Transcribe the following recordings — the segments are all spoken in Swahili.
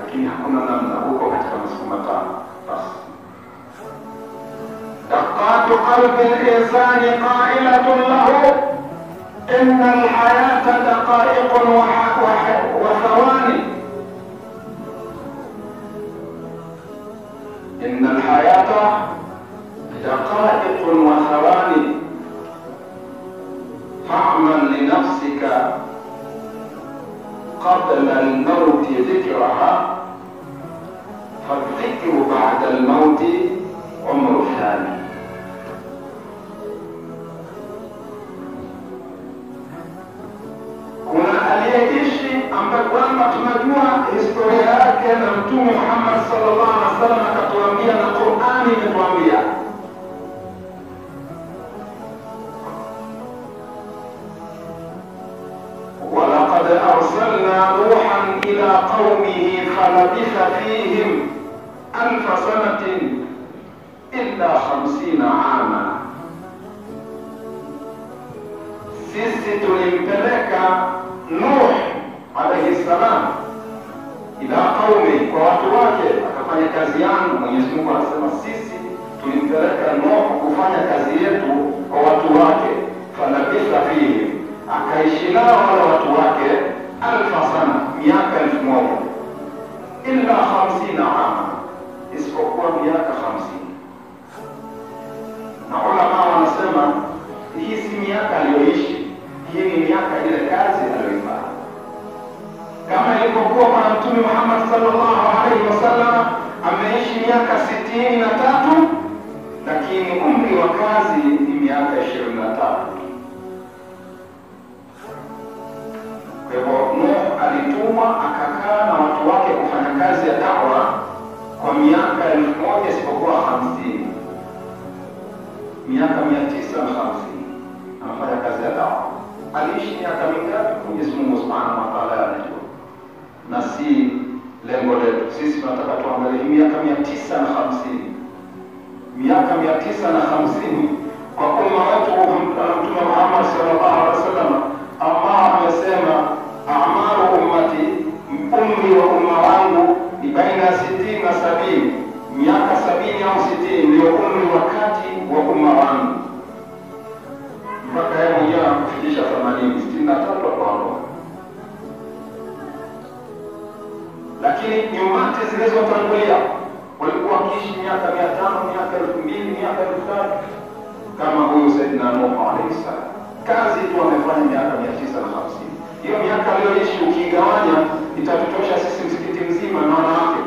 lakini hakuna namna, huko katika masiku matano basi. دقات قلب الإنسان قائلة له إن الحياة دقائق وح- وح- وثواني إن الحياة دقائق وثواني فاعمل لنفسك قبل الموت ذكرها فالذكر بعد الموت عمر ثاني kuna aliyeishi ambaye kwamba tunajua historia yake na mtume Muhammad sallallahu alaihi wasallam akatuambia na Qur'ani imetuambia ولقد أرسلنا نوحا إلى قومه فلبث فيهم ألف سنة إلا خمسين عاما sisi tulimpeleka Nuh alayhi salam ila qaumi, kwa watu wake, akafanya kazi yangu. Mwenyezi Mungu anasema sisi tulimpeleka Nuh kufanya kazi yetu kwa watu wake, falabitha fihim, akaishi nao wale watu wake alfa sana, miaka elfu moja illa hamsina ama, isipokuwa miaka hamsini. Na ulama wanasema hii si miaka aliyoishi, hii ni miaka ile kazi aliyoifanya, kama ilivyokuwa Bwana Mtume Muhammad sallallahu alaihi wasallam ameishi miaka sitini na tatu lakini umri wa kazi ni miaka ishirini na tatu. Kwa hivyo Nuh alitumwa akakaa na watu wake kufanya kazi ya dawa kwa miaka elfu moja isipokuwa hamsini miaka mia tisa na hamsini anafanya kazi ya dawa. Aliishi miaka mingapi? Mwenyezi Mungu subhanahu wa taala anajua, na si lengo letu sisi. Tunataka tuangalie hii miaka mia tisa na hamsini miaka mia tisa na hamsini kwa umma wetu Mtume Muhammad sallallahu alaihi wasallam. Allah amesema amaru ummati, umri wa umma wangu ni baina ya sitini na sabini miaka sabini au sitini ndio umri wa kati wa umma wangu, mpaka yeye mwenyewe anakufikisha themanini sitini na tatu akaondoka. Lakini nyumati zilizotangulia walikuwa wakiishi miaka mia tano miaka elfu mbili miaka elfu tatu kama huyu Saidina Nuh alaihi salam, kazi tu amefanya miaka mia tisa na hamsini. Hiyo miaka aliyoishi ukiigawanya itatutosha sisi msikiti mzima na wanawake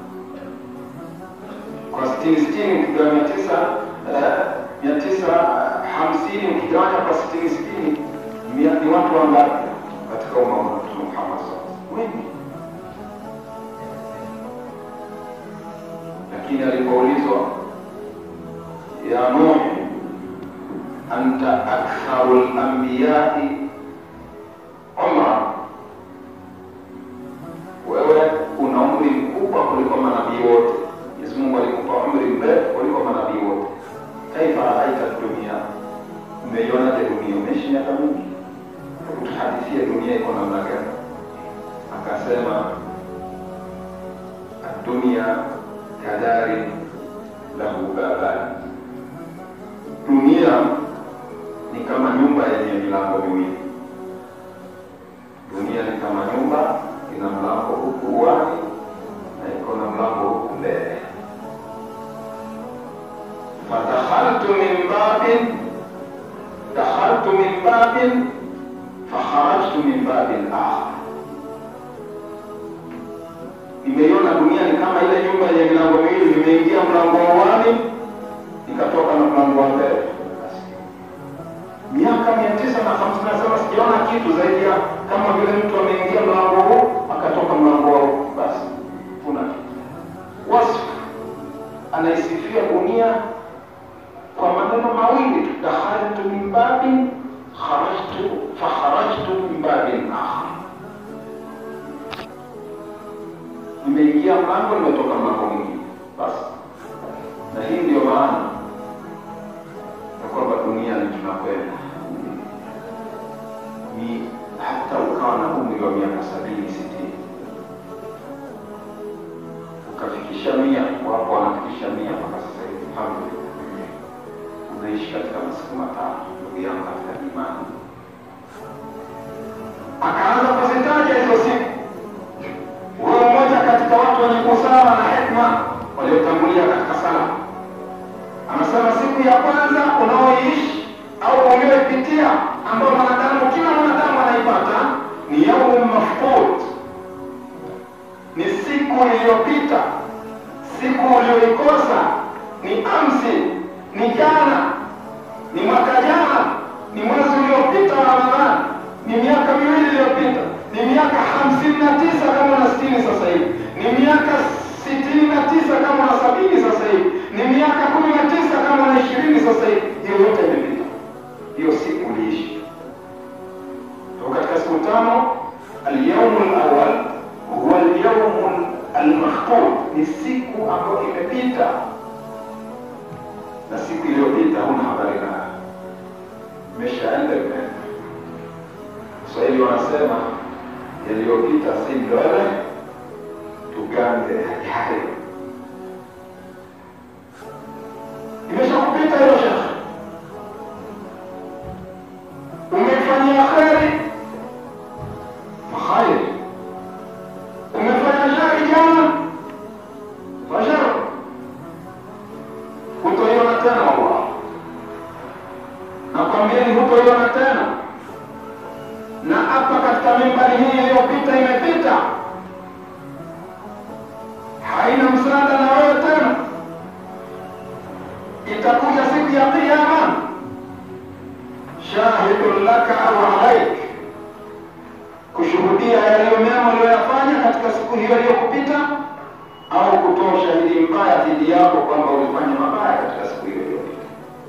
kwa sitini sitini ukigawa mia tisa eh, mia tisa hamsini ukigawanya kwa sitini sitini mia- ni watu wangapi katika umma wa Mtume Muhammad sallallahu alaihi wasallam? Wengi. Lakini alipoulizwa ya Nuh, anta aktharu al-anbiyai umra, wewe una umri mkubwa kuliko manabii wote. Mwenyezi Mungu alikupa umri mrefu kuliko manabii wote. Kaifa raaita dunia, umeionaje dunia? Umeishi miaka mingi, hebu tuhadithie dunia iko namna gani? Akasema adunia kadari lahu babani, dunia ni kama nyumba yenye milango miwili. Dunia ni kama nyumba, ina mlango huku uani na iko na mlango huku mbele. fadakhaltu min babin dakhaltu min babin fakharajtu min babin akhar, nimeiona dunia ni kama ile nyumba yenye milango miwili, nimeingia mlango wa uani nikatoka na mlango wa mbele. Miaka mia tisa na hamsini nasema sijaona kitu zaidi ya kama vile mtu ameingia mlango huu akatoka mlango wa huu, basi kuna kitu. Wasfu anaisifia dunia kwa maneno mawili tu, dakhaltu min babin kharajtu fakharajtu min babin akhar, nimeingia mlango nimetoka mlango mwingine. Basi na hii ndio maana ya kwamba dunia ni tunakwenda ni hata ukawa na umri wa miaka sabini sitini tukafikisha mia, wapo wanafikisha mia mpaka sasa hivi. Alhamdulillah, unaishi katika masiku matano, ndugu yangu katika imani. Akaanza kuzitaja hizo siku. Huyo mmoja katika watu wenye busara na hekma waliotangulia katika sala anasema, siku ya kwanza unaoiishi au ulioipitia, ambayo mwanadamu, kila mwanadamu anaipata, ni yaumu mafqud ni siku iliyopita, siku uliyoikosa, ni amsi, ni jana, ni mwaka jana, ni mwezi uliopita wa Ramadhani, ni miaka miwili iliyopita, ni miaka hamsini na tisa kama na sitini sasa hivi, ni miaka sitini na tisa kama na sabini sasa hivi, ni miaka kumi na tisa kama na ishirini sasa hivi. Hiyo yote imepita, hiyo siku uliishi. Kwa katika siku tano, alyaumu alawal huwa alyaumu almafqud, ni siku ambayo imepita, na siku iliyopita huna habari nayo, imeshaenda imeenda. Waswahili wanasema yaliyopita si ndwele, tugange yajayo. Imeshakupita hiyo shekhe, umeifanyia kheri fakheri umefanya shari jana, fashara hutoiona tena. Allah nakwambieni, hutoiona tena. Na hapa katika mimbari hii iliyopita imepita, haina msaada na wewe tena. Itakuja siku ya Kiyama, shahidun laka au alaik kushuhudia yaliyo mema uliyoyafanya katika siku hiyo iliyokupita, au kutoa ushahidi mbaya dhidi yako kwamba ulifanya mabaya katika siku hiyo iliyopita.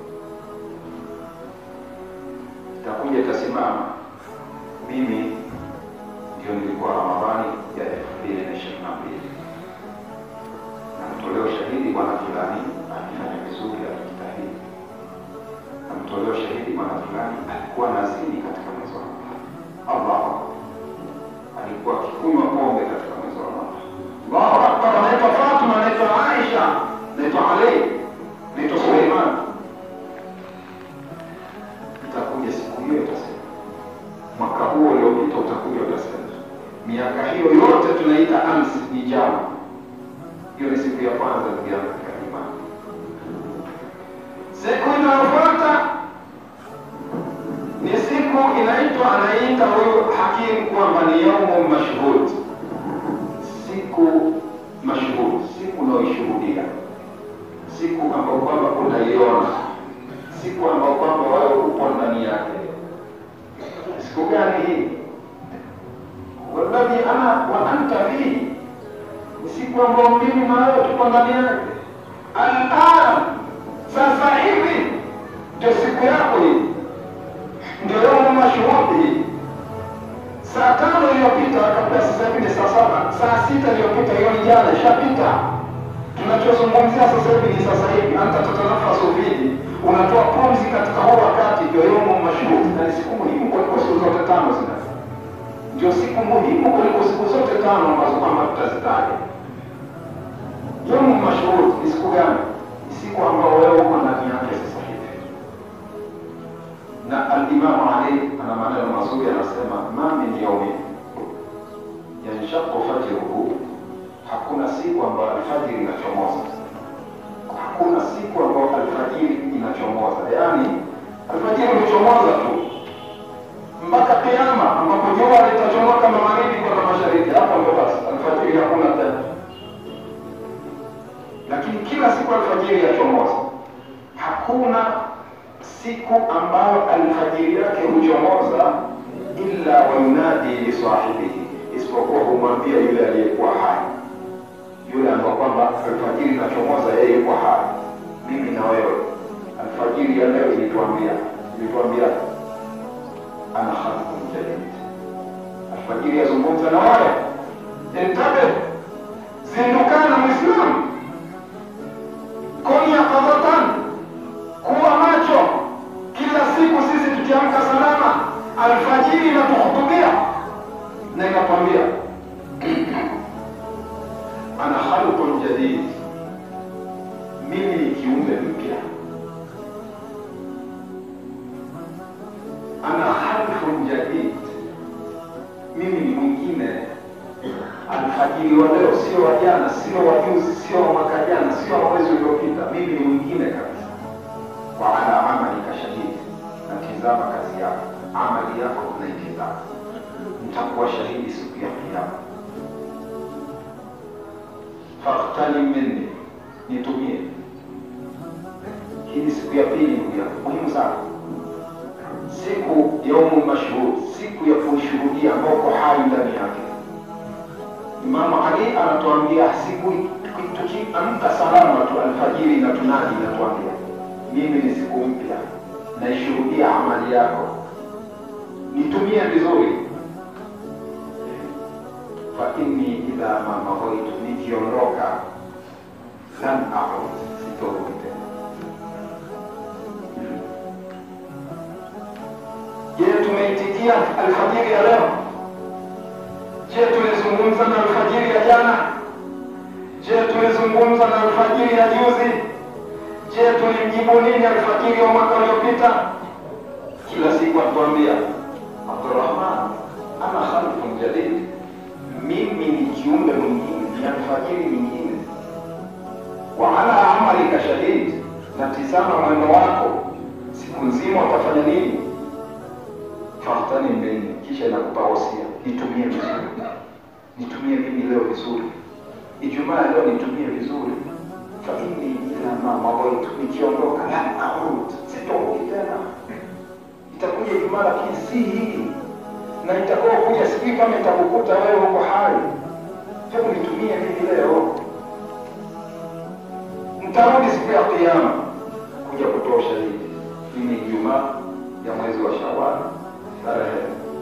Itakuja itasimama, mimi ndio nilikuwa Ramadhani ya elfu mbili na ishirini na mbili namtolea ushahidi bwana fulani alifanya vizuri, alijitahidi. Namtolea ushahidi bwana fulani alikuwa nazini katika mwezi wa Ramadhani. Allah alikuwa akikunywa pombe katika mwezi wa Ramadhani. Allahu akbar! Anaitwa Fatuma, anaitwa Aisha, anaitwa Ali, anaitwa Suleiman. Itakuja siku hiyo, itasema mwaka huo uliopita utakuja, utasema miaka hiyo yote tunaita amsi, ni jana. Hiyo ni siku ya kwanza, ndugu yangu katika imani. Siku inayofuata ni siku inaitwa anaita huyu hakimu kwamba ni yaumu mashhud, siku mashhud, siku unaoishuhudia, siku ambayo kwamba unaiona, siku ambayo kwamba wewe upo ndani yake. Siku gani hii? Walladhi ana wa anta fihi, ni siku ambayo mimi na wewe tuko ndani yake. Alan, sasa hivi ndio siku yako hii ndio yaumu mashhudi. Saa tano iliyopita kabla, sasa hivi ni saa saba. Saa sita iliyopita, hiyo ni jana, ishapita. Tunachozungumzia sasa hivi ni sasa hivi. Anta tatanafasu fihi, unatoa pumzi katika huo wakati, ndio yaumu mashhudi, na ni siku muhimu kuliko siku zote tano zina, ndio siku muhimu kuliko siku zote tano ambazo kwamba tutazitaja. Yaumu mashhudi ni siku gani? Ni siku ambayo wewe uko ndani yake sasa hivi na Alimamu Ali ana maneno mazuri, anasema ma min yaumi yanshaqu fajruhu, hakuna siku ambayo alfajiri inachomoza, hakuna siku ambayo alfajiri inachomoza. Yaani alfajiri huchomoza tu mpaka Kiama, ambapo jua litachomoka magharibi kwenda mashariki, hapo ndo basi alfajiri hakuna tena. Lakini kila siku alfajiri yachomoza, hakuna siku ambayo alfajiri yake huchomoza illa wayunadi lisahibihi, isipokuwa humwambia yule aliyekuwa hai, yule ambao kwamba alfajiri inachomoza yeye yuko hai. Mimi na wewe, alfajiri ya leo ilituambia ilituambia ana khalqun jadid. Alfajiri yazungumza na wale, intabe, zindukana Mwislamu, kun yaqadatan kuwa macho kila siku. Sisi tukiamka salama, alfajiri inatuhutubia na inatuambia ana khalqun jadid jadid, mimi ni kiumbe mpya, ana khalqun jadid, mimi ni mwingine. Alfajiri wa leo sio wa jana, sio wa juzi, sio wa mwaka jana, sio wa mwezi uliopita. Mimi ni mwingine kabisa. Wa ala amalika shahidi, natizama kazi yako, amali yako unaitizama, nitakuwa shahidi siku ya Kiyama. Fakhtali minni, nitumie. Hii ni siku ya pili, ndugu yangu, muhimu sana, siku yaumul mashhud, siku ya kuishuhudia ambao uko hai ndani yake. Imamu Ali anatuambia siku tukiamka salama tu alfajiri na tunadi inatuambia mimi ni siku mpya, naishuhudia amali yako, nitumie vizuri. Fa inni idha ma maghaitu, nikiondoka lan aud, sitorudi tena. Je, tumeitikia alfajiri ya leo? Je, tumezungumza na alfajiri ya jana? Je, tumezungumza na alfajiri ya juzi? Je, tulimjibu nini alfajiri wa mwaka uliopita? Kila siku atuambia Abdurrahman, ana khalqun jadid, mimi ni kiumbe mwingine, ni alfajiri nyingine. Wa ala amalika shahid, natizama mwendo wako siku nzima utafanya nini? Fahtani mbeni, kisha inakupa wasia, nitumie vizuri, nitumie mimi leo vizuri, Ijumaa leo nitumie vizuri fa inni ila ma mawaitu, nikiondoka lan aud, sitorudi tena. Itakuja Ijumaa lakini si hii, na itakuwa kuja, sijui kama itakukuta wewe huko hai. Hebu nitumie mimi leo, nitarudi siku ya Kiyama kuja kutoa ushahidi. Hii ni Ijumaa ya mwezi wa Shawali tarehe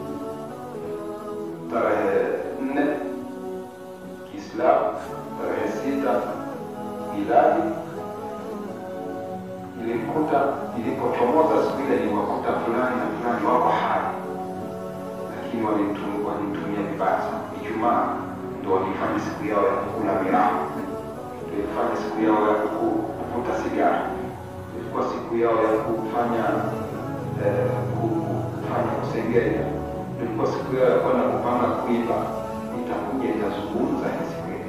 tarehe nne Kiislamu, tarehe sita miladi. Ilimkuta ilipochomoza siku ile, niwakuta fulani na fulani wako hai, lakini walitumia vibaya sana. Ijumaa ndo walifanya siku yao ya kukula miraa, ilifanya siku yao ya kuvuta sigara, ilikuwa siku yao ya kufanya eh, kufanya kusengenya, ilikuwa siku yao ya kwenda kupanga kuiba. Itakuja itazungumza hii siku ile.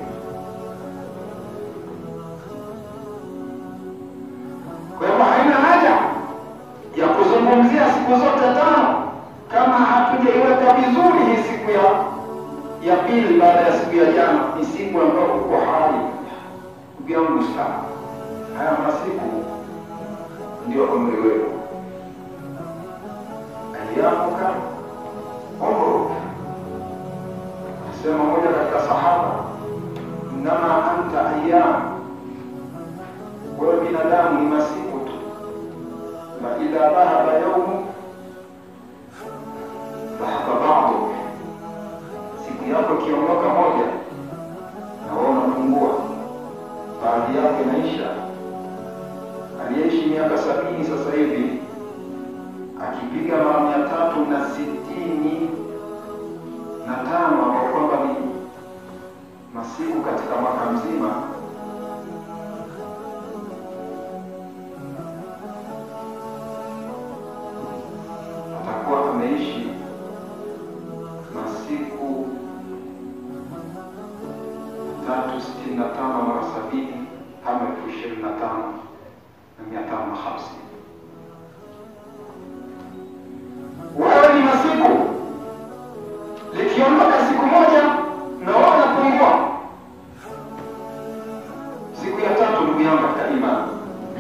Kwa hivyo haina haja ya kuzungumzia siku zote tano kama hatujaiweka vizuri hii siku ya ya pili baada ya siku ya jana. Ni siku ambayo uko hai, ndugu yangu sana. Haya masiku ndio umri wetu, ayamuka umruk. Sema moja katika sahaba, innama anta ayyam, wewe binadamu ni masiku tu, fa idha dhahaba yaumu dhahaba ba'duk, siku yako ikiondoka moja na wewe unapungua, baadhi yake inaisha. Aliyeishi miaka sabini sasa hivi akipiga mara mia tatu na sitini na tano ambao kwamba ni masiku katika mwaka mzima, atakuwa ameishi masiku tatu sitini na tano mara sabini kama elfu ishirini na tano na mia tano na hamsini. Wewe ni masiku likiondoka siku moja na wewe unapungua. Siku ya tatu, ndugu yangu katika imani,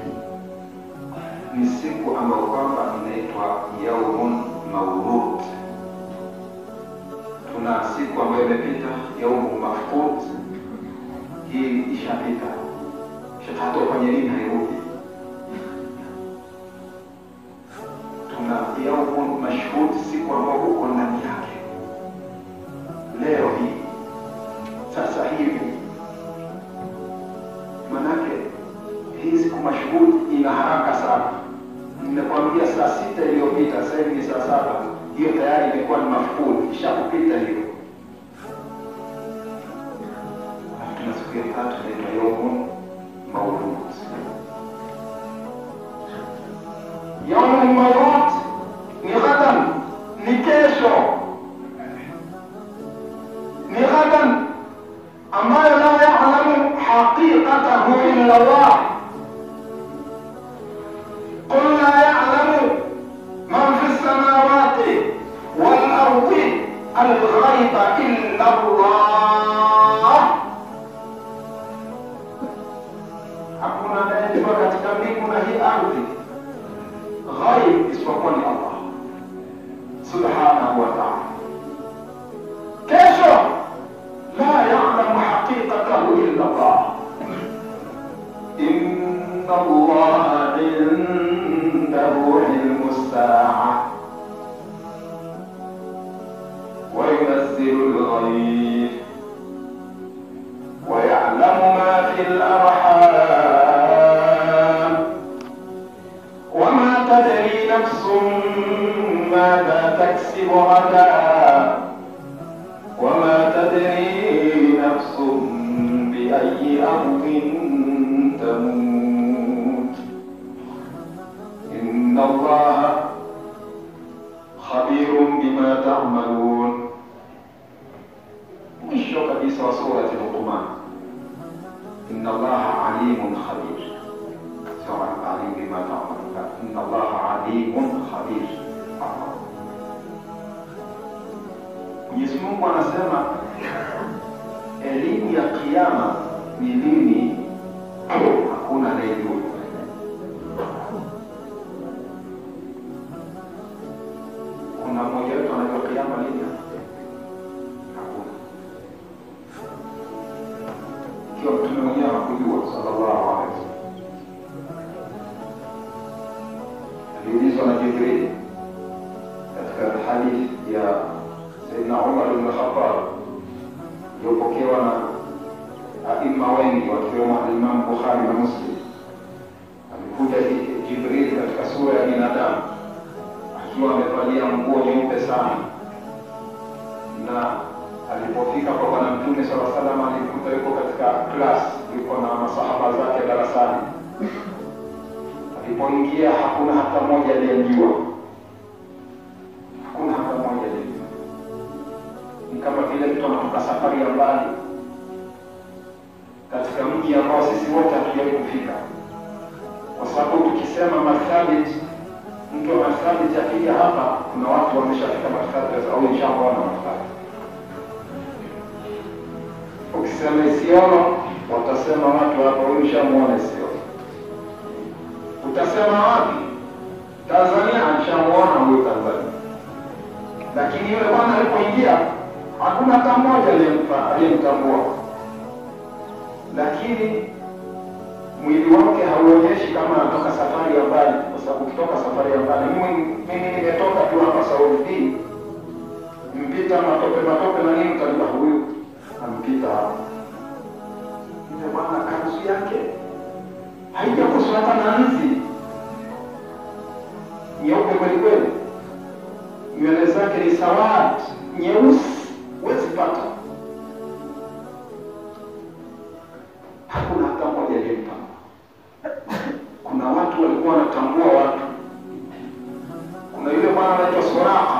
ni siku ambayo kwamba inaitwa yaumun maulud. Tuna siku ambayo imepita, yaumu mafqud, hii ishapita, hata ufanye nini hairudi. Tuna yaumun mashhud, siku ambayo uko ndani yake leo hii sasa hivi. Manake hii siku mashuhudi ina haraka sana. Nimekwambia saa sita iliyopita, sasa hivi ni saa saba. Hiyo tayari imekuwa ni mafukuli, ishakupita hiyo. Alafu tuna siku siku ya tatu inaitwa yaumun maulud. Yaumun maulud ni ghadan, ni kesho, ni ghadan ambayo la yalamu haqiqatahu illa Allah. Qul la ya'lamu man fi samawati wal ardi al-ghaiba illa Allah. Hakuna anayejua katika mbingu na hii ardhi ghaib isipokuwa ni Allah subhanahu wa ta'ala. Kesho la ya'lamu haqiqatahu illa Allah. Inna Allah indahu ilmu as-sa'a wa yunazzilu al-ghayb wa ya'lamu ma fi al-arham wa ma tadri nafsun ماذا تكسب غدا وما تدري نفس بأي أرض تموت إن الله خبير بما تعملون mwisho kabisa wa surati Luqman, inna allaha alimun khabir, sio alim bima ta'malun, inna allaha alimun khabir. Mwenyezi Mungu anasema elimu ya kiyama ni nini? Hakuna anayejua. Kuna mmoja wetu anajua kiyama lini? Hakuna. Ikiwa mtume mwenyewe hakujua, sallallahu alaihi wasallam, aliulizwa na Jibril katika hadithi ya Sayyidina Umar ibn Khattab iliyopokewa na aima wengi wakiwemo Imam Bukhari na Muslim. Alikuja Jibril katika sura ya binadamu akiwa amevalia nguo nyeupe sana, na alipofika kwa Bwana Mtume sala salam, alikuta yuko katika class, yuko na masahaba zake darasani. Alipoingia hakuna hata mmoja aliyemjua, hakuna hata mmoja aliyemjua ni kama vile mtu anatoka safari ya mbali katika mji ambao sisi wote hatujawahi kufika, kwa sababu tukisema Marsabit, mtu wa Marsabit akija hapa, kuna watu wameshafika Marsabit au inshaona Marsabit. Ukisema Isiolo, watasema watu hapa, huyu nishamuona Isiolo. Utasema wapi? Tanzania, nishamuona huyu Tanzania. Lakini yule bwana alipoingia hakuna hata mmoja aliyemtambua, lakini mwili wake hauonyeshi kama anatoka safari ya mbali, kwa sababu ukitoka safari ya mbali, mimi nimetoka tu hapa Saudi, mpita matope matope na nini, utajua huyu ampita hapa. Yule bwana kanzu yake haijakuswa hata na nzi, nyeupe kweli kweli, nywele zake ni sawadi nyeusi huwezi pata. Hakuna hata mmoja aliyemtambua. Kuna watu walikuwa wanatambua watu. Kuna yule bwana anaitwa Suraka,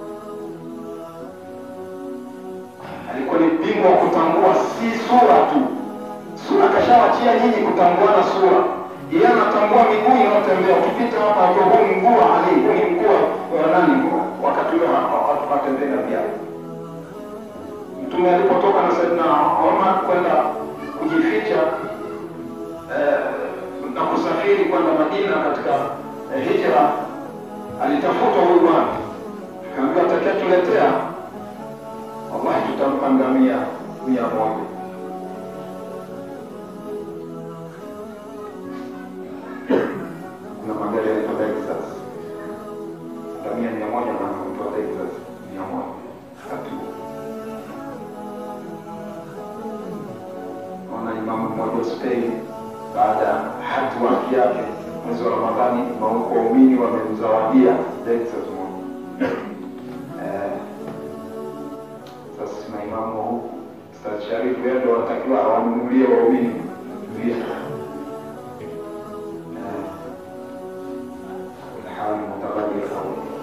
alikuwa ni bingwa wa kutambua si sura tu. Sura kashawachia nyinyi kutambuana sura, yeye anatambua miguu inayotembea. Ukipita hapa, ajua huu ni mguu wa Ali, huu ni mguu wa nani, wakati ule watembea na viatu Mtume alipotoka na Saidina Omar kwenda kujificha eh, na kusafiri kwenda Madina katika eh, hijra, alitafuta huyu bwana, akaambiwa atakayetuletea, wallahi tutampa ngamia mia moja. Kuna magari yanaitwa Lexus, ngamia mia moja na kuitwa Lexus mia moja tatu Naona imamu mmoja Spain, baada ya hati waki yake mwezi wa Ramadhani, waumini wamemzawadia Lexus moja. Eh, sasa maimamu wa huku Sharifu yeye ndo anatakiwa awanunulie waumini vitu. Ilhali mutabadilika.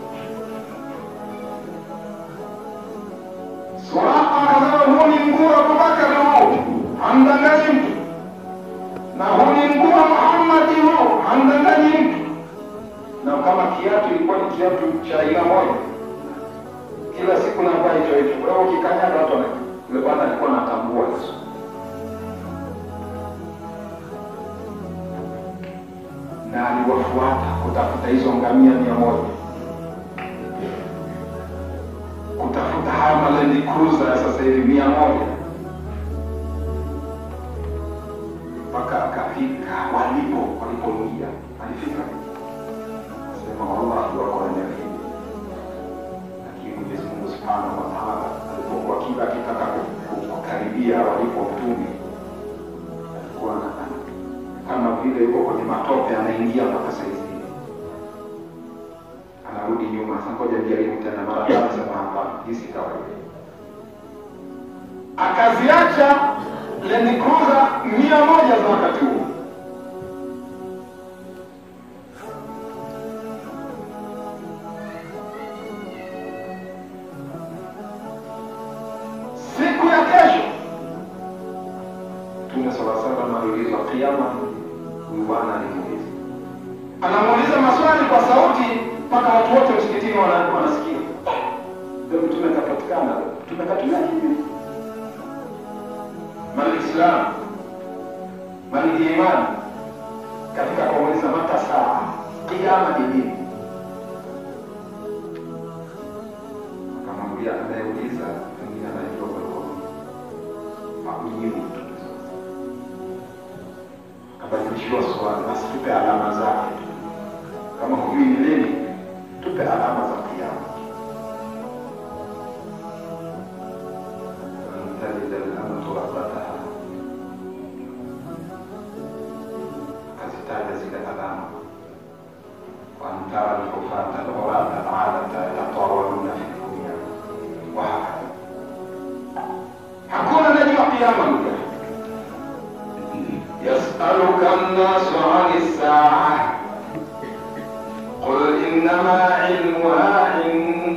Suraka akasema huu ni mguu wa Abubakar huu, hamdanganyi mtu, na huu ni mguu wa Muhammadi huu, hamdanganyi mtu. Na kama kiatu ilikuwa ni kiatu cha aina moja, kila siku navaa hicho hicho. Kwa hiyo ukikanyaga watu wana yule bwana alikuwa anatambua Yesu. Na aliwafuata kutafuta hizo ngamia mia moja kutafuta haya Land Cruiser ya sasa hivi mia moja mpaka akafika walipo walipoingia. Alifika sema wallahi wako eneo hili, lakini Mwenyezi Mungu subhanahu wa taala alipokuwa kila akitaka ku- ku- kukaribia walipo mtume alikuwa ana- kama vile yuko kwenye matope anaingia mpaka saizi anarudi nyuma. Sasa ngoja nijaribu tena mara tatu, sema hapana, hii si kawaida. Akaziacha Land Cruiser mia moja za wakati huo. Siku ya kesho Mtume sala salam aliulizwa kiama, huyu bwana alimuuliza anamuuliza maswali kwa sauti mpaka watu wote msikitini wana- wanasikia. Ndio mtume kapatikana, mtume katumia hivi mal islam mal iman, katika kuuliza mata saa kiama ni nini? Akamwambia anayeuliza pengine anajua kuliko hakujibu mtume akabadilishiwa swali, basi tupe alama zake tu kama hujui ni nini, tupe alama za kiama. Lan talida al-amatu rabbataha, akazitaja zile alama, wa an tara al-hufata al-urata al-alata yatawaluna fi dunya wa hakadha. Hakuna anajua kiama ndugu yangu. يسألك الناس عن الساعة قل إنما علمها عند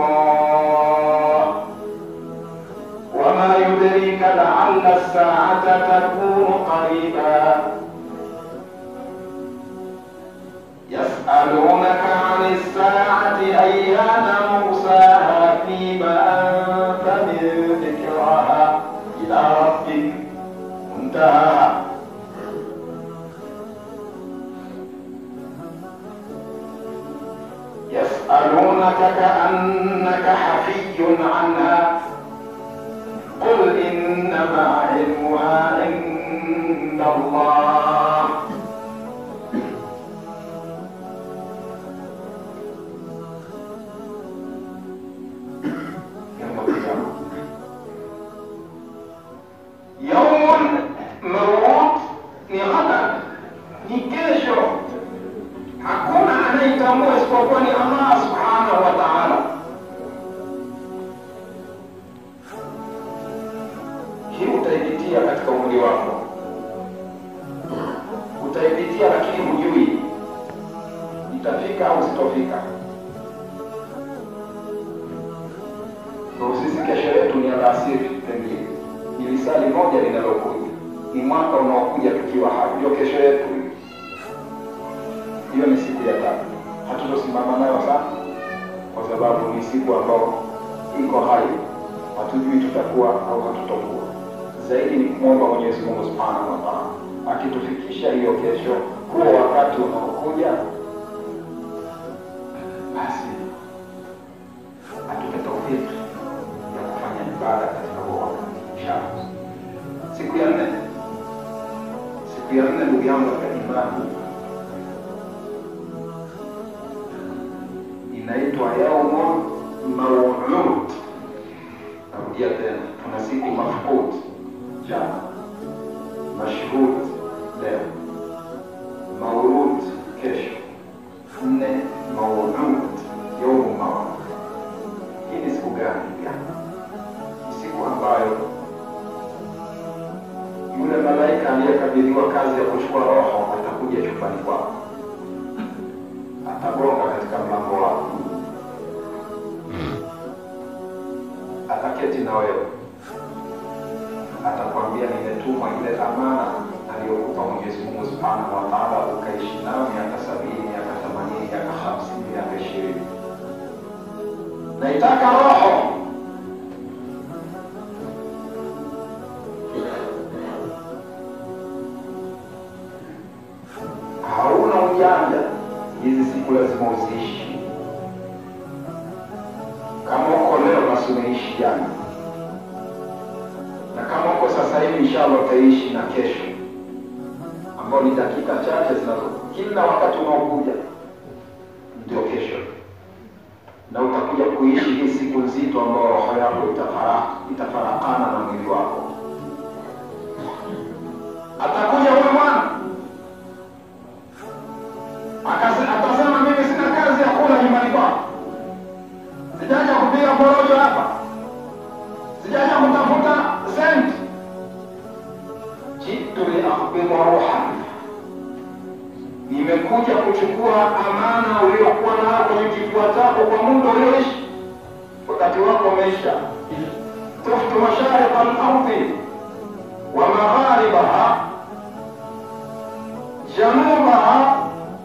الله وما يدريك لعل الساعة تكون قريبا يسألونك عن الساعة أيان مرساها فيما أنت من ذكرها إلى ربك منتهاها يسألونك كأنك حفي عنها قل إنما علمها عند الله يوم القيامة يوم موعود ni ghadan, ni kesho. Hakuna anaitambua isipokuwa ni Allah subhanahu wa ta'ala. Hii utaipitia katika umri wako, utaipitia lakini hujui itafika au sitofika. Ndio sisi kesho yetu ni alasiri, pengine ni lisali moja linalokuja, ni mwaka unaokuja tukiwa hai, ndio kesho yetu hiyo. Hiyo ni siku ya tatu, hatutosimama nayo sana, kwa sababu ni siku ambayo iko hai, hatujui tutakuwa au hatutokuwa. Zaidi ni kumwomba Mwenyezi Mungu Subhanahu wa Ta'ala akitufikisha hiyo kesho, huo wakati unaokuja, basi atupe taufiki ya kufanya ibada katika huo wakati inshallah. Siku ya nne, siku ya nne, ndugu yangu katika imani, inaitwa yaumun mawlud. Narudia tena, tuna siku mafqud jana, mashhud leo, maulud kesho, nne maulud yaumu mawlud. Hii ni siku gani? Ni siku ambayo yule malaika aliyekabidhiwa kazi ya kuchukua roho atakuja chumbani kwako, atagonga katika mlango wako, ataketi na wewe, atakwambia nimetumwa ile amana aliyokupa Mwenyezi Mungu Subhanahu wa Ta'ala, ukaishi nayo miaka sabini, miaka themanini, miaka hamsini, miaka ishirini. Naitaka roho hauna ujanja, hizi siku lazima uziishi. Kama uko leo, basi umeishi jana, na kama uko sasa hivi, inshallah utaishi na kesho, ambao ni dakika chache zinazo, kila wakati unaokuja ndio kesho, na utakuja kuishi hii siku nzito ambayo roho yako itafara, itafarakana na mwili wako. Atakuja huyu mwana Akase- atasema mimi sina kazi ya kula nyumbani kwako, sijaja kupiga porojo hapa, sijaja kutafuta senti, jitu liakhbidha ruha, nimekuja kuchukua amana uliokuwa nayo kwenye kifua chako kwa muda ulioishi. Wakati wako umeisha. tuftu masharika al-ardhi wa magharibaha janubaha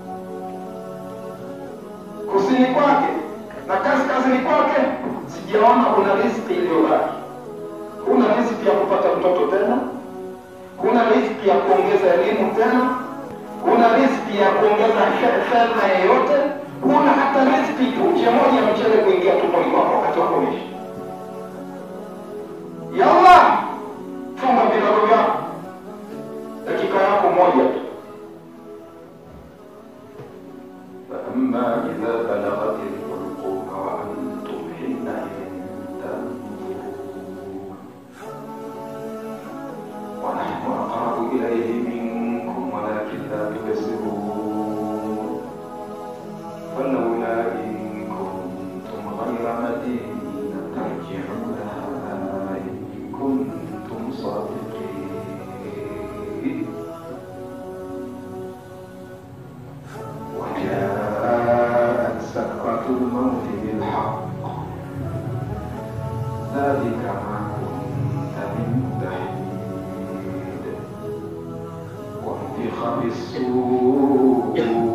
kusini kwake na kaskazini kwake, sijaona kuna riziki iliyobaki. Huna riziki ya kupata mtoto tena, huna riziki ya kuongeza elimu tena, huna riziki ya kuongeza fe- fedha yeyote, huna hata riziki punje moja ya mchele kuingia tumboni kwako wakati wako umeisha. Yalla, funga virago vyako, dakika yako moja tu. فأما إذا بلغت الحلقوم وأنتم حينئذ تنظرون ونحن أقرب إليه منكم ولكن لا تبصرون فلولا إن كنتم غير مدينين ترجعونها إن كنتم صادقين وجاءت سكرة الموت بالحق ذلك ما كنت منه تحيد ونفخ في الصور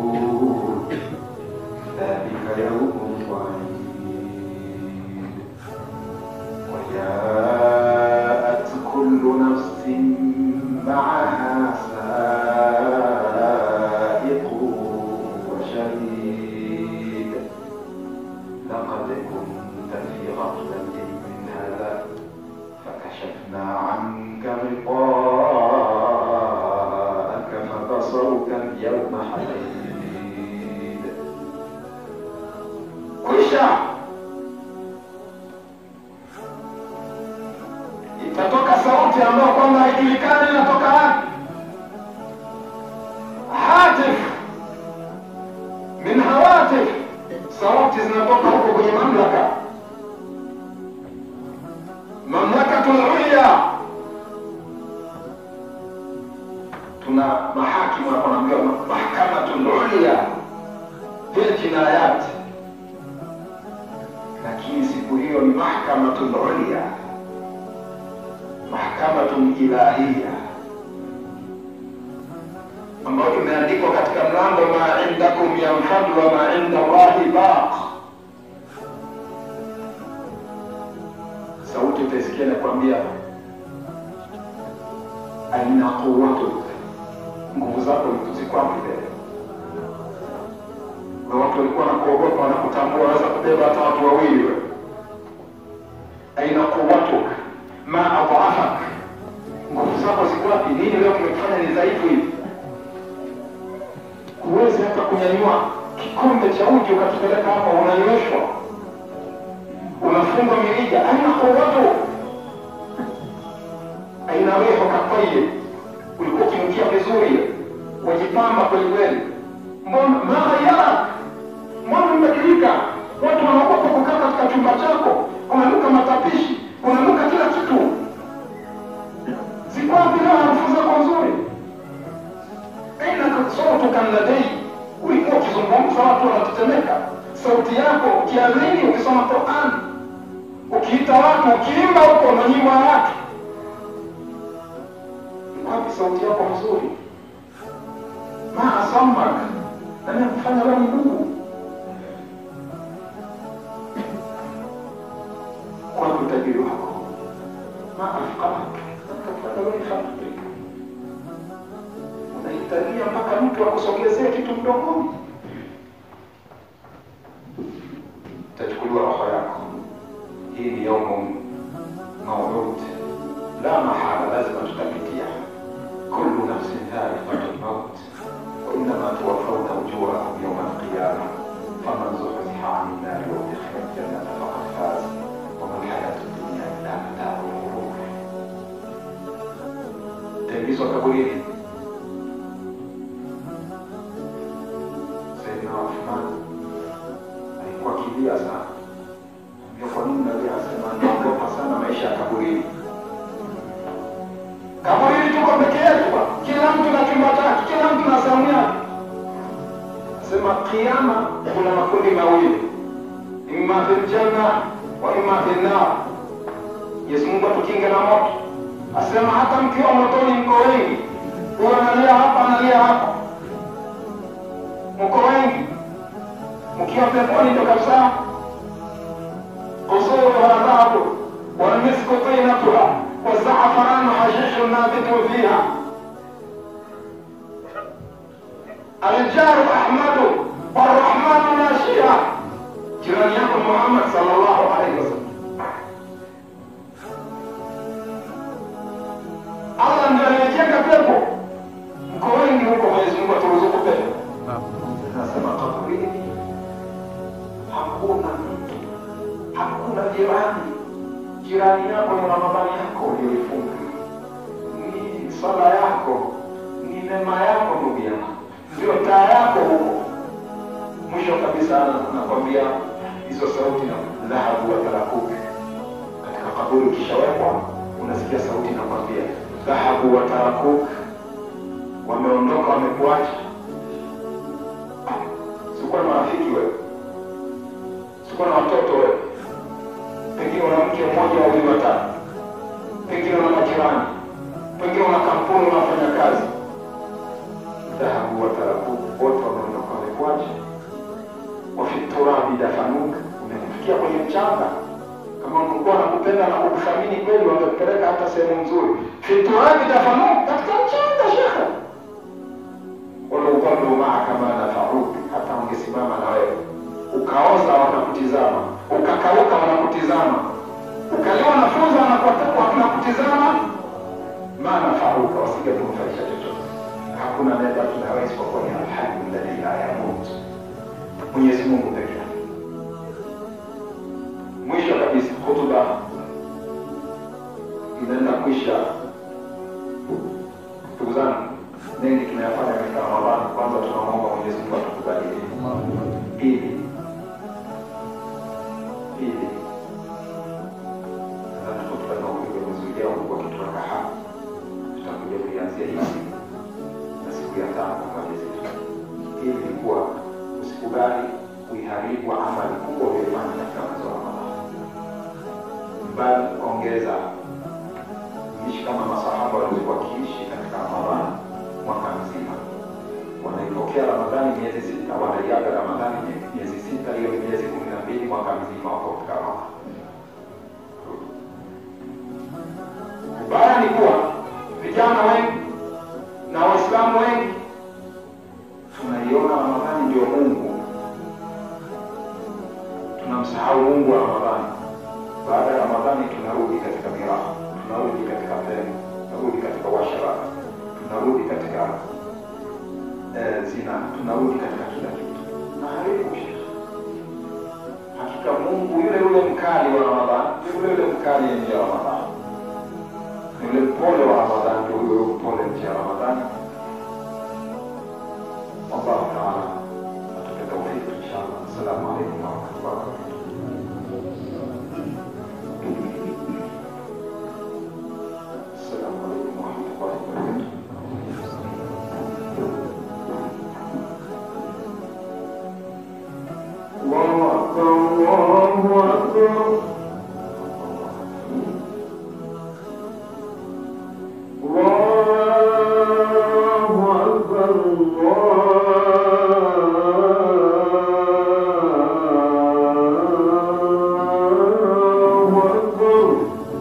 ذلك يوم الوعيد وجاءت كل نفس معها سائق وشهيد لقد كنت في غفلة من هذا فكشفنا عنك غطاءك فبصرك اليوم حديد kwisha itatoka sauti ambayo kwamba haijulikani inatoka wapi hatif min hawatif sauti zinatoka huko kwenye mamlaka mamlakatul ulya tuna mahakimu hapa naambiwa mahkamatul ulya fil jinayat lakini siku hiyo ni mahkamatul ulya mahkamatun ilahia ambayo imeandikwa katika mlango ma indakum yanfadu wa ma inda Allahi baq. Sauti utaisikia nakwambia, aina quwwatuk, nguvu zako ziko wapi mbele? Na watu walikuwa wanakuogopa, wanakutambua, waweza kubeba hata watu wawili wewe. Aina quwwatuk ma adhafak, nguvu zako ziko wapi? Nini leo kimekufanya ni dhaifu hivi? huwezi hata kunyanyua kikombe cha uji ukakipeleka hapa, unanyweshwa, unafungwa mirija. Aina quwwatu, aina rihu katayib, ulikuwa ukinukia vizuri, wajipamba kweli kweli, mbona maghayyarak, mbona umebadilika? Watu wanaogopa kukaa katika chumba chako, unanuka matapishi, unanuka kila kitu. Ziko wapi leo harufu za sautuka ladei, ulikuwa ukizungumza watu wanatetemeka. Sauti yako ukiamini, ukisoma Qur'an, ukiita watu, ukiimba huko na nyimbo ya watu, wapi sauti yako nzuri? ma asamak, nani akufanya wewe ni Mungu? Wapi utajiri wako? ma afqamak, nani akufanya wewe ni fakiri? unahitajia mpaka mtu akusogezee kitu mdomoni, itachukuliwa roho yako. Hii ni yaumu maulud, la mahala, lazima tutapitia. kullu nafsin dha'iqatul maut wa innama tuwaffawna ujurakum yawma alqiyama faman zuhziha 'anil nari wa udkhila aljannata faqad faz wa ma alhayatu dunya illa mata'ul ghurur. Taingizwa kaburini Saidina Uthman alikuwa akilia sana. Ndio kwa nini Nabii anasema naogopa sana maisha ya kaburini. Kaburini tuko peke yetu, bwana. kila mtu na chumba chake, kila mtu na sehemu yake. Sema kiama kuna makundi mawili, imma fil janna wa imma fil nar. Yesu Mungu atukinge na moto. Asema hata mkiwa motoni mko wengi, huyo analia hapa, analia hapa mko wengi mkiwa peponi ndo kabisa kusuru wa dhahabu walmisku tinatuha wazafaranu hashishu nabitu fiha aljaru ahmadu warahmanu nashia jirani yako muhammad sallallahu alaihi wasallam allah ndio aliyejenga pepo mko wengi huko mwenyezi mungu aturuzuku pepo Anasema kaburini hakuna mtu, hakuna jirani. Jirani yako ni Ramadhani yako uliyoifunga, ni sala yako, ni neema yako, ndugu yangu, ndio taa yako huko. Mwisho kabisa nakwambia hizo sauti na dhahabu wa tarakuki katika kaburi, ukishawekwa unasikia sauti nakwambia dhahabu wa tarakuki, wameondoka, wamekuacha sikuwa na marafiki wewe, sikuwa na watoto wewe, pengine una mke mmoja wawili watatu, pengine una majirani, pengine una kampuni unafanya kazi. Dhahabu wataraku wote wameondoka, wamekuacha. Wafiturabi dafanuka, umekufikia kwenye mchanga. Kama ungekuwa nakupenda na kukuthamini kweli, wangekupeleka hata sehemu nzuri. Fiturabi dafanuka, katika mchanga shekhe walau dhallu maaka ma nafauka, hata wangesimama na wewe ukaoza wanakutizama, ukakauka wanakutizama, ukaliwa na funza wanakutizama, ma nafauka, wasingekunufaisha chochote. Hakuna anayebaki na wewe isipokuwa ni alhayu alladhi la yamut, Mwenyezi Mungu peke yake. Mwisho kabisa, hutuba inaenda kuisha. Ndugu zangu, mengi tunayafanya katika Ramadhani. Kwanza tunamwomba Mwenyezi Mungu atukubalie. Pili, pili, nadhani hotuba inaokuja mwezi ujao kwa kituweka hapa, tutakuja kuianzia hivi na siku ya tano kwa mwezi. Hili ni kuwa usikubali kuiharibu amali kubwa uliyofanya katika mwezi wa Ramadhani, bali ongeza ishi kama masahaba walivyokuwa wakiishi katika Ramadhani mwaka mzima. Wanaipokea Ramadhani miezi sita, wanaiaga Ramadhani miezi sita, hiyo ni miezi kumi na mbili, mwaka mzima wako katika Ramadhani. Ubaya ni kuwa vijana wengi na Waislamu wengi tunaiona Ramadhani ndio Mungu, tunamsahau Mungu wa Ramadhani. Baada ya Ramadhani tunarudi katika miraha, tunarudi katika pema, tunarudi katika washara, tunarudi katika eh, zina, tunarudi katika kila kitu. Tunaharibu shekhe. Hakika Mungu yule yule mkali wa Ramadhani, yule yule mkali nje ya Ramadhani, yule mpole wa Ramadhani ndio huyo huyo mpole nje ya Ramadhani. Wallahu taala atupe taufiki inshallah. Assalamu alaikum warahmatullahi wabarakatuh. Assalamu alaikum warahmatullahi wabarakatuh. أكبر الله أكبر الله أكبر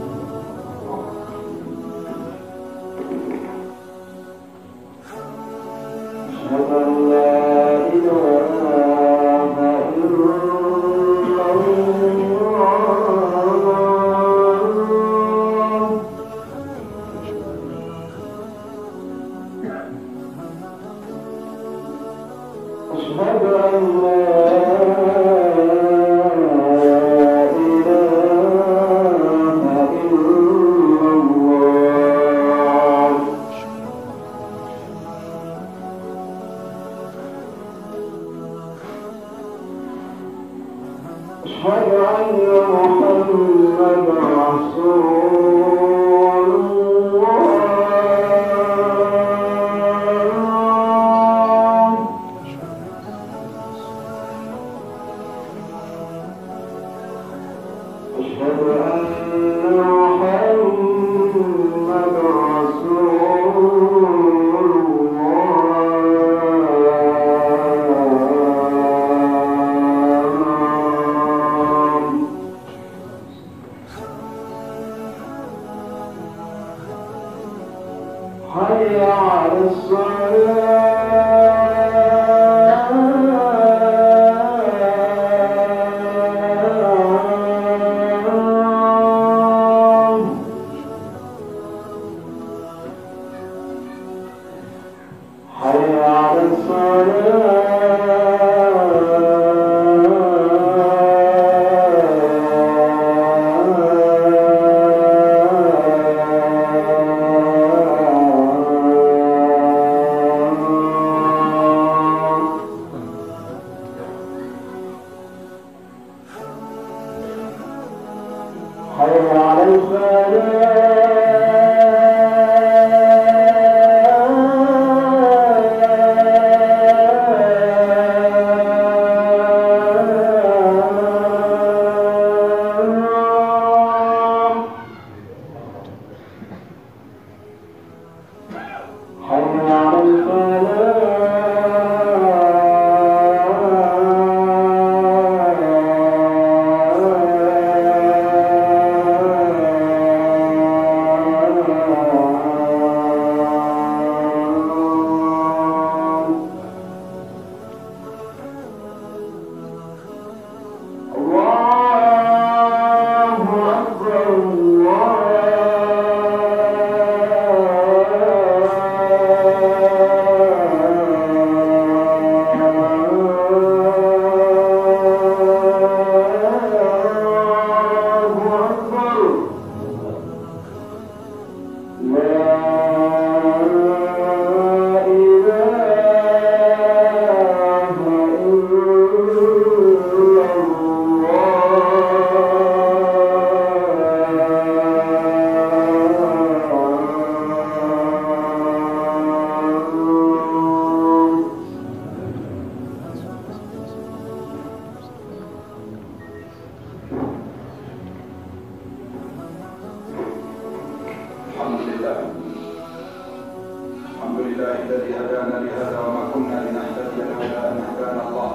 أشهد أن لا إله إلا الله أشهد أن لا إله إلا الله أشهد أن محمد رسول الله أشهد أن محمد رسول الله حي على الصلاة حي على الصلاة حي على الفلاح حي على الفلاح الله أكبر الله أكبر لا إله إلا الله الحمد لله الحمد لله الذي هدانا لهذا وما كنا لنهتدي لولا ان هدانا الله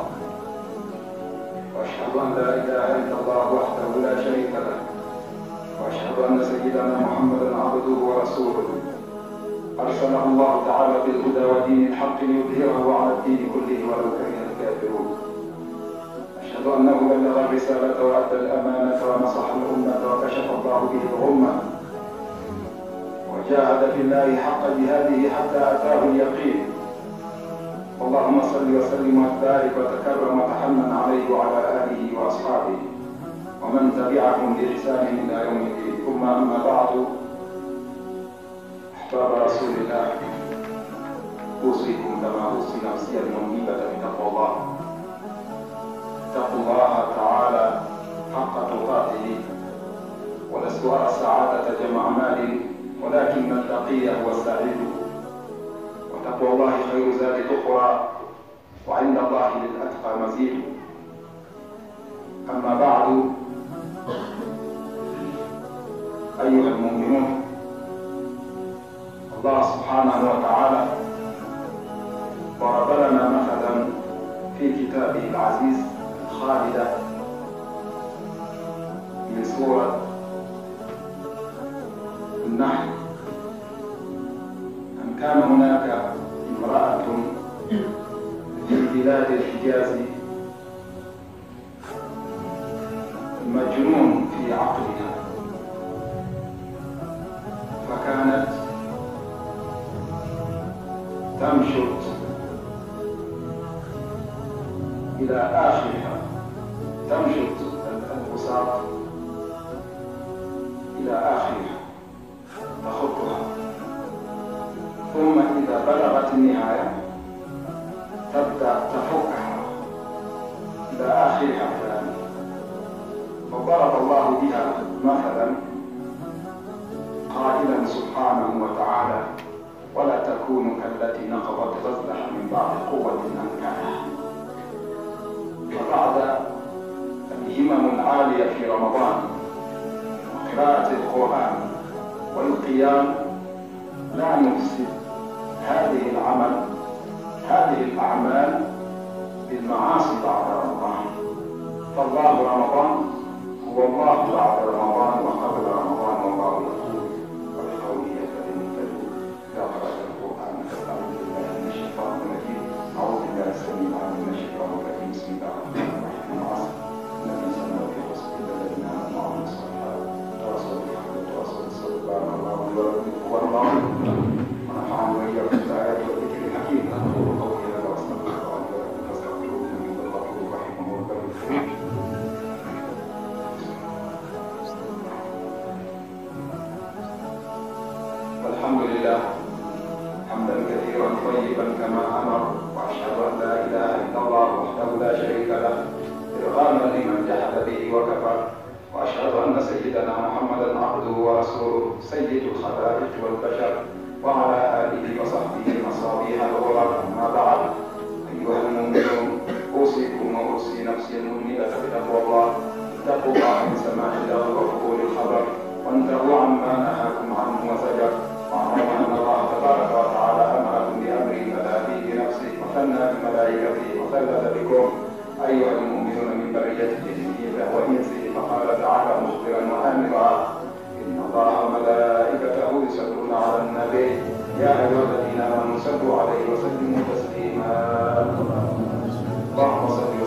واشهد ان لا اله الا الله وحده لا شريك له واشهد ان سيدنا محمدا عبده ورسوله ارسله الله تعالى بالهدى ودين الحق ليظهره على الدين كله ولو كره الكافرون اشهد انه بلغ الرساله وادى الامانه ونصح الامه وكشف الله به الغمه وجاهد في الله حق جهاده حتى اتاه اليقين اللهم صل وسلم وبارك وتكرم وتحنن عليه وعلى اله واصحابه ومن تبعهم باحسان الى يوم الدين ثم اما بعد احباب رسول الله اوصيكم كما اوصي نفسي المنيبه بتقوى الله اتقوا الله تعالى حق تقاته ولست ارى السعاده جمع مال ولكن التقي هو السعيد وتقوى الله خير زاد اخرى وعند الله للاتقى مزيد اما بعد أيها المؤمنون الله سبحانه وتعالى ضرب لنا مثلا في كتابه العزيز خالدة من سورة النحل أن كان هناك امرأة في بلاد الحجاز مجنون في عقلها فكانت تمشط إلى آخرها تمشط البساط إلى آخرها تخطها ثم إذا بلغت النهاية تبدأ تفكها إلى آخرها ثاني فضرب الله بها مثلا قائلا سبحانه وتعالى ولا تكونوا كالتي نقضت غزلها من بعد قوة أنكاها فبعد الهمم العالية في رمضان وقراءة القرآن والقيام لا نفسد هذه العمل هذه الأعمال بالمعاصي بعد رمضان فالله رمضان هو الله بعد رمضان وقبل رمضان والله يقول وبقوله يهتدي المهتدون إذا قرأت القرآن فاستعوذ بالله من الشيطان الرجيم أعوذ بالله السميع العليم من الشيطان الرجيم بسم الله الرحمن الرحيم العصر إن الإنسان لفي خسر إلا الذين آمنوا وعملوا الصالحات وتواصوا بالحق وتواصوا بالصبر بارك الله لي ولكم والله ونفعني وإياكم بالآيات والذكر الحكيم أقول قولي هذا وأستغفر الله لي ولكم فاستغفروه إنه هو الغفور الرحيم وهو البر الكريم الحمد لله حمدا كثيرا طيبا كما امر واشهد ان لا اله الا الله وحده لا شريك له ارغاما لمن جحد به وكفر واشهد ان سيدنا محمدا عبده ورسوله سيد الخلائق والبشر وعلى اله وصحبه مصابيح الغرر اما بعد ايها المؤمنون اوصيكم واوصي نفسي المؤمنه بتقوى الله اتقوا الله من سماع الله وقبول الخبر وانتهوا عما نهاكم عنه وزجر واعلموا ان الله تبارك وتعالى امركم بامر بدا فيه بنفسه وثنى بملائكته وثلث بكم ايها المؤمنون من بريه جنه وانسه فقال تعالى مخبرا وامرا ان الله وملائكته يصلون على النبي يا ايها الذين امنوا صلوا عليه وسلموا تسليما اللهم صل